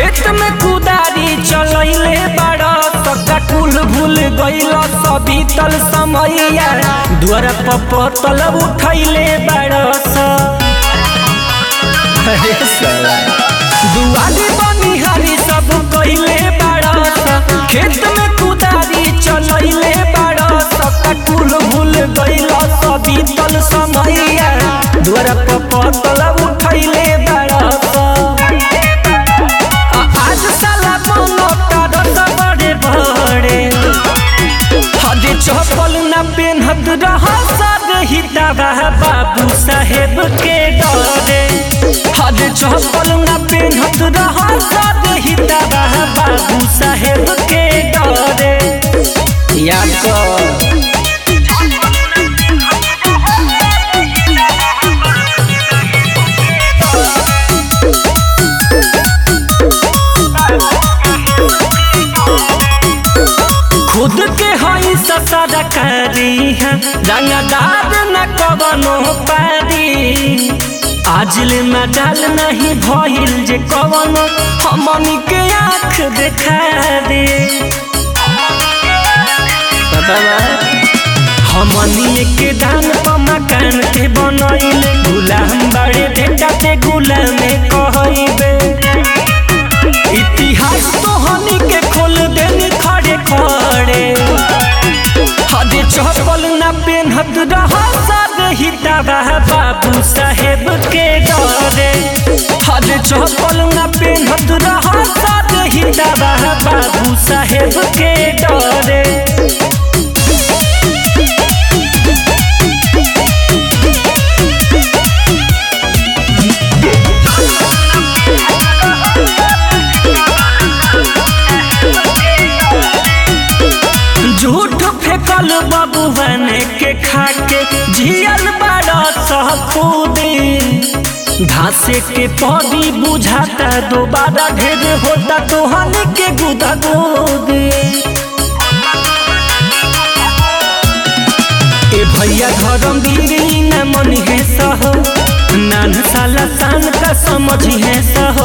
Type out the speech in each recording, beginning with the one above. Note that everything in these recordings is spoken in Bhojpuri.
खेत में कुदारी चलैले बड़ा सका कुल भूल गइल सभी तल समैया द्वार पपतल उठैले बड़ा स अरे साला दुआरी बनिहारी सब कइले बड़ा स खेत में कुदारी चलैले बड़ा सका कुल भूल गइल सभी तल समैया द्वार पपतल उठैले बड़ा स आज साला बनता रत बड़े बड़े हदे चप्पल न पेन्हत रह हिताबा बाबू साहेब के डरे हदे चप्पल न पेन्हत रह हिताबा बाबू साहेब के डरे याद कर खुद के हई ससर करी है रंगदार न कवनो पारी आज ले मजाल नहीं भइल जे कवनो हमनी के आँख देखा दे हमनी के दान पर मकान के बनैले गुलाम बड़े बेटा ते गुलाम कहइबे इतिहास तो हनी के खोल देनी खड़े खड़े हदे चप्पल न पेन्हत रह हिताबा बाबू साहेब के डरे हदे चप्पल न पेन्हत रह हिताबा बाबू साहेब के डरे झूठ फेंकल बबुवन के खाके जियल बड़ा सहखुदी घासे के पौधी बुझाता दोबारा ढेर होता तोहन के गुदा गोदी ए भैया धर्म गिरी न मन है सहो नान साला सान का समझ है सहो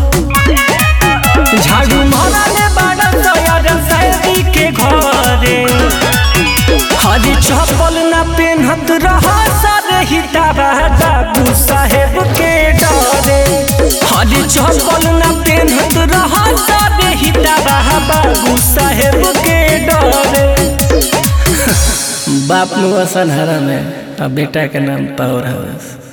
झाड़ू मारने बड़ा तैयार सैदी के घरे हरी चप्पल न पेन्हत रह हिताबा बाबू साहेब के डरे हरी चप्पल न पेन्हत रह हिताबा बाबू साहेब के डरे बाप मुआ सनहरा में अब बेटा के नाम पावर हाउस